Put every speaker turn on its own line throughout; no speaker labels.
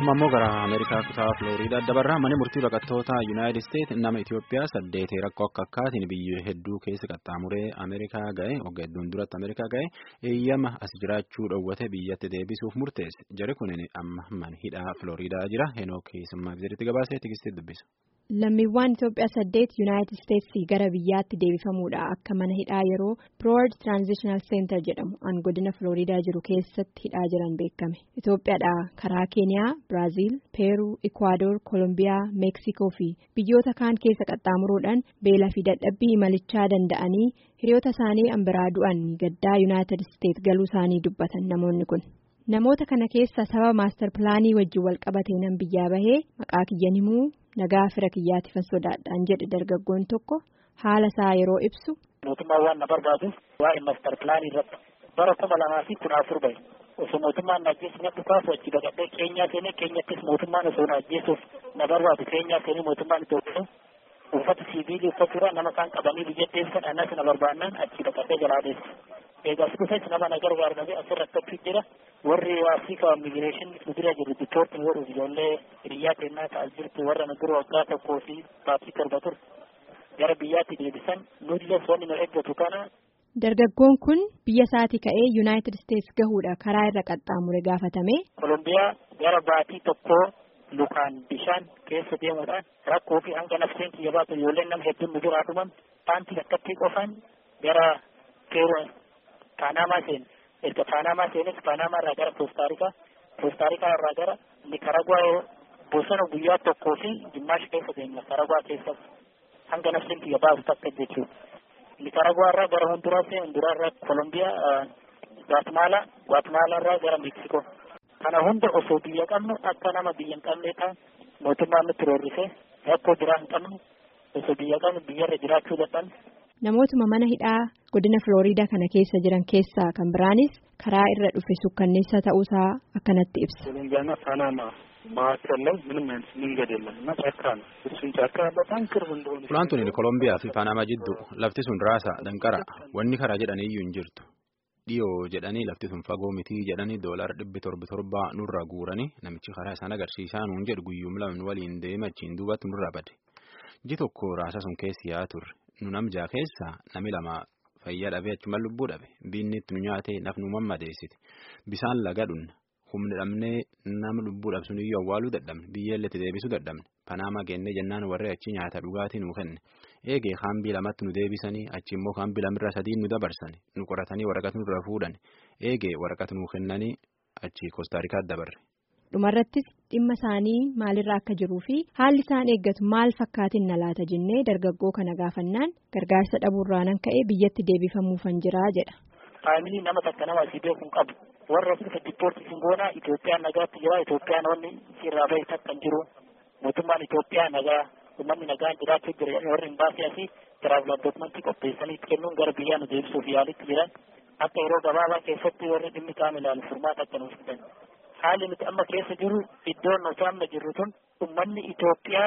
ammoo gara ameerikaa kutaa filooriidaa dabarraa mana murtii baqattoota yuunaayitid isteetsi nama itiyoophiyaa saddeet rakkoo akka akkaatiin biyya hedduu keessa qaxxaamuree ameerikaa ga'e waggaa hedduun duratti ameerikaa ga'e eeyyama as jiraachuu dhoowwate biyyatti deebisuuf murteesse jari kunin amma mana hidhaa filooriidaa jira henook simmaa biziritti gabaasee tikistitti dubbisa.
Lammiiwwan Itoophiyaa saddeet Yuunaayitid Isteetsii gara biyyaatti deebifamuudha akka mana hidhaa yeroo Broad Transitional Center jedhamu an godina Filooriidaa jiru keessatti hidhaa jiran beekame. Itoophiyaadhaa karaa Keeniyaa, Biraaziil, Peeruu, Ikwaador, Koolombiyaa, Meeksikoo fi biyyoota kaan keessa qaxxaamuruudhaan beelaa fi dadhabbii imalichaa danda'anii hiriyoota isaanii an biraa du'an gaddaa Yuunaayitid Isteets galuu isaanii dubbatan namoonni kun. Namoota kana keessa sababa maastar pilaanii wajjin wal qabatee nan biyyaa bahee maqaa kiyyan himuu nagaa fira kiyyaatiifan sodaadhaan jedhe dargaggoon tokko haala isaa yeroo ibsu.
Mootummaan waan na barbaaduuf waa'ee maastar pilaanii irratti bara kuma lamaa fi kudha afur bahe osoo mootummaan na ajjeesu na dhukaasu achi baqadhee keenyaa seenee keenyattis mootummaan osoo na ajjeesuuf na barbaadu keenyaa seenee mootummaan Itoophiyaa uffata siiviilii uffachuudhaan nama isaan qabanii biyya deemsan annas na barbaannaan achi baqadhee jalaa deesse. eegas dhufes nama na gargaaru dhabee asirratti achi jira warri afrika immigireeshin nu bira jiru ditoortiin godhuuf ijoollee hiriyyaa kennaa ta'as jirtu warra nu dura waggaa tokkoo fi baatii torba ture gara biyyaatti deebisan nulles wanni nu eeggatu kana.
Dargaggoon kun biyya isaatii ka'ee Yuunaayitid Isteets gahuudha karaa irra qaxxaamure gaafatame.
Kolombiyaa gara baatii tokkoo lukaan bishaan keessa deemuudhaan rakkoo fi hanga nafseen kiyya baatu ijoolleen nama hedduun nu biraa dhuman paantii akkattii qofaan gara keeroo Paanamaa seene erga Paanamaa seenes Paanamaa irraa gara Koostaarikaa Koostaarikaa irraa gara Nikaragwaa bosona guyyaa tokkoo fi Jimaash keessa deemna Nikaragwaa keessa hanga nafsin kiyya baasu takka jechuudha. Nikaragwaa irraa gara Honduraa seene Honduraa irraa Kolombiyaa Gwaatmaalaa Gwaatmaalaa irraa gara Meeksikoo. Kana hunda osoo biyya qabnu akka nama biyya hin qabne ta'an mootummaan nutti roorrisee rakkoo biraa hin qabnu osoo biyya qabnu biyyarra jiraachuu dadhabne.
Namootuma mana hidhaa godina Filooriidaa kana keessa jiran keessaa kan biraanis karaa irra dhufe sukkanneessa ta'uusaa akkanatti ibsa.
ኮሎምቢያና ፓናማ መካከል ላይ ምንም አይነት መንገድ የለም እና ጫካ ነው። እሱን ጫካ በጣም ቅርብ እንደሆነ
Fulaantuun Kolombiyaa fi Paanamaa jidduu lafti sun raasa danqara wanni karaa jedhanii iyyuu hin jirtu. Dhiyoo jedhanii lafti sun fagoo mitii jedhanii doolara dhibbi torbi torbaa nurraa guuranii namichi karaa isaan agarsiisaa nuun jedhu guyyuum lama waliin deema achiin duubatti nurraa bade. Ji tokko raasa sun keessi yaa turre. nu namjaa keessa nami lama fayyaa dhabee achuma lubbuu dhabe biinni itti nu nyaatee nafnu mammadeessite bisaan laga dhunna humni dhabnee nama lubbuu dhabsun iyyuu awwaaluu dadhabne biyyeellee itti deebisuu dadhabne panaamaa geennee jennaan warri achi nyaata dhugaatii nu kenne eegee kaambii lamatti nu deebisanii achi immoo kaambii lamirra sadii nu dabarsani nu qoratanii waraqata nurra fuudhan eegee waraqata nu kennanii achi koostaarikaatti dabarre.
dhumarrattis dhimma isaanii maalirra akka jiruu fi haalli isaan eeggatu maal fakkaatiin na laata jennee dargaggoo kana gaafannaan gargaarsa dhabuurraanan ka'ee biyyatti deebifamuufan jiraa jedha.
Faamilii nama takka nama asii beekuun qabu warra dhufa diippoortii singoonaa Itoophiyaan nagaatti jira Itoophiyaan wanni sirraa bahe takka hin jiru mootummaan Itoophiyaa nagaa uummanni nagaan jiraachuu jira warri hin baasee asii tiraavila dookumentii qopheessanii kennuun gara biyyaa nu deebisuuf yaalitti jiran akka yeroo gabaabaa keessatti warri dhimmi qaama ilaalu furmaata akka nuuf fidan. Haalli nuti amma keessa jiru iddoon nuti amma jirru tun uummanni Itoophiyaa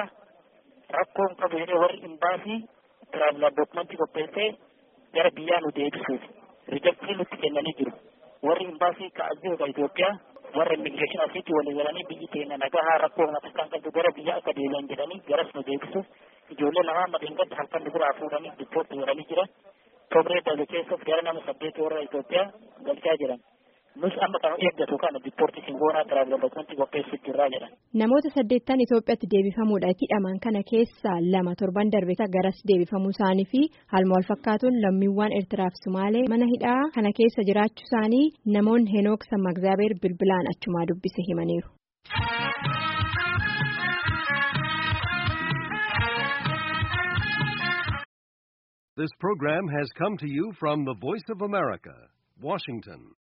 rakkoo hin qabu jedhee warri imbaasii tiraavila dookumentii qopheessee gara biyyaa nu deebisuuf rijaktii nutti kennanii jiru. Warri imbaasii ka'as jiru ka Itoophiyaa warra immigireeshin asiitti walii galanii biyyi keenya nagahaa rakkoo kana takkaan qabdu gara biyya akka deebi'an jedhanii garas nu deebisuuf ijoollee lamaan madeengadda halkan nu biraa fuudhanii diippoortii godhanii jiran. Tobree darbe keessas gara nama saddeet warra Itoophiyaa galchaa jiran. nus amma kan eeggatu kana diippoortii singoonaa tiraavila dookumentii qopheessuuf jirraa jedhan.
Namoota saddeettan Itoophiyaatti deebifamuudha hidhaman kana keessaa lama torban darbe garas deebifamuu isaanii fi haaluma wal fakkaatuun lammiiwwan Eertiraa fi Sumaalee mana hidhaa kana keessa jiraachuu isaanii namoonni Henook Sammagzaabeer bilbilaan achumaa dubbise himaniiru.
This program has come to you from the Voice of America, Washington.